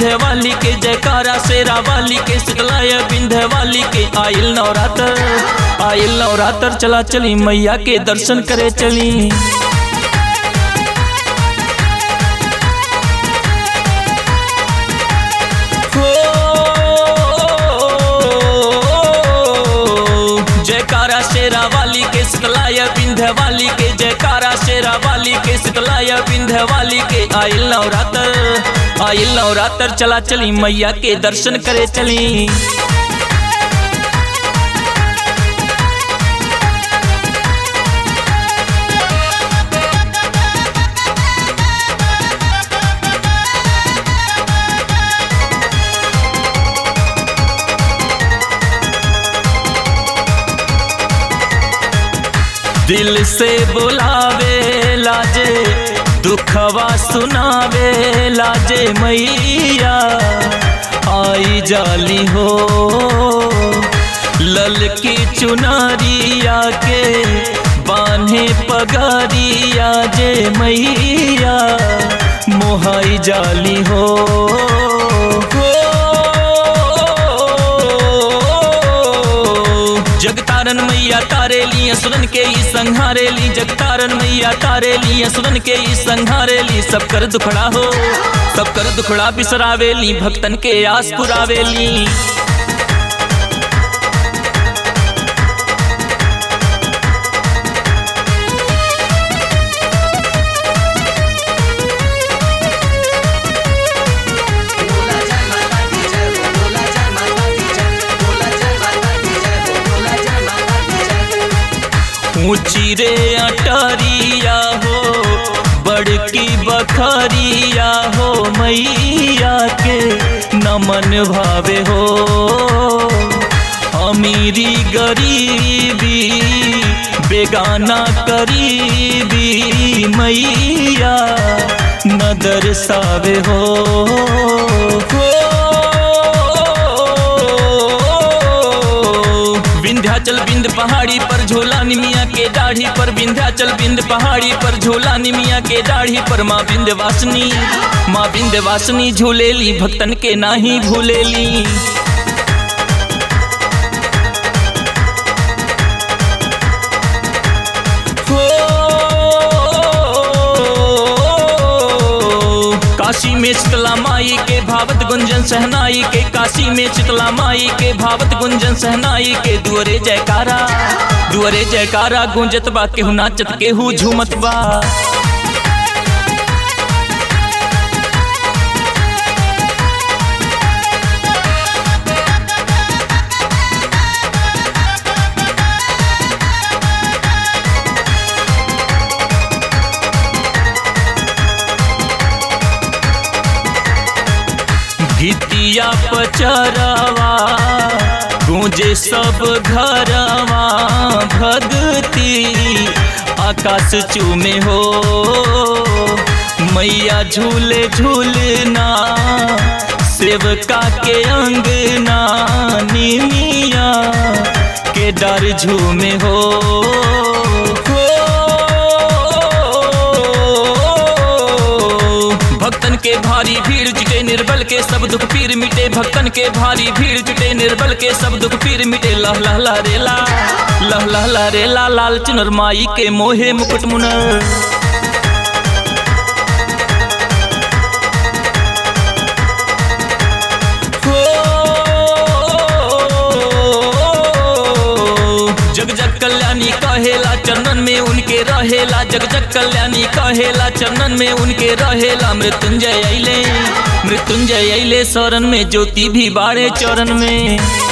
विंध्य वाली के जयकारा शेरा वाली के शीतलाय विंध्य वाली के आइल नवरात्र आइल नवरात्र चला चली मैया के दर्शन करे चली हो जयकारा शेरा वाली के शीतलाय विंध्य वाली के जयकारा शेरा वाली के शीतलाय विंध्य वाली के आइल नवरात्र आइल नवरात्र चला चली मैया के दर्शन करे चली दिल से बुलावे लाजे दुखवा सुनावे लाजे मैया आई जाली हो लल की चुनरिया के बान्हे पगरिया जे मैया मोहाई जाली हो जगतारन मैया तारे ली सुरन के ई संहारे ली जगतारन मैया तारे ली सुरन के ई संहारे ली सब कर दुखड़ा हो सब कर दुखड़ा बिसरावे ली भक्तन के आस पुरावे ली बोला जय माता दी जय हो बोला जय माता दी जय बोला जय माता दी जय हो बोला जय माता दी जय ऊंची रे अटरिया हो बड़की बखरिया हो मैया के नमन भावे हो अमीरी गरीबी बेगाना करीबी मैया न दर्शावे हो विंध्याचल बिंद पहाड़ी पर झोला निमिया के दाढ़ी पर विंध्याचल बिंद पहाड़ी पर झोला निमिया के दाढ़ी पर माँ विंध्यवासिनी माँ विंध्यवासिनी झूलेली भक्तन के नाही भूलेली हो काशी में शीतला माई के भावत गुंजन सहनाई के काशी में शीतला माई के भावत गुंजन सहनाई के दुअरे जयकारा दुअरे जयकारा गुंजत बा केहू नाचत केहू झूमत बा गीतिया पचरवा गूंजे सब घरवा भगती आकाश चूमे हो मैया झूले झूलना सेवका के अंगना निमिया के डर झूमे हो भक्तन के भारी भीड़ जुटे निर्बल के सब दुख पीर मिटे भक्तन के भारी भीड़ जुटे निर्बल के सब दुख पीर मिटे लह लह लह रेला लह लह लह रेला लाल चुनर माई के मोहे मुकुट मुनर जग जग कल्याणी कहेला चरणन में उनके रहेला जग जग कल्याणी कहेला चरणन में उनके रहेला मृत्युंजय अइले मृत्युंजय अइले शरण में ज्योति भी बाड़े चरण में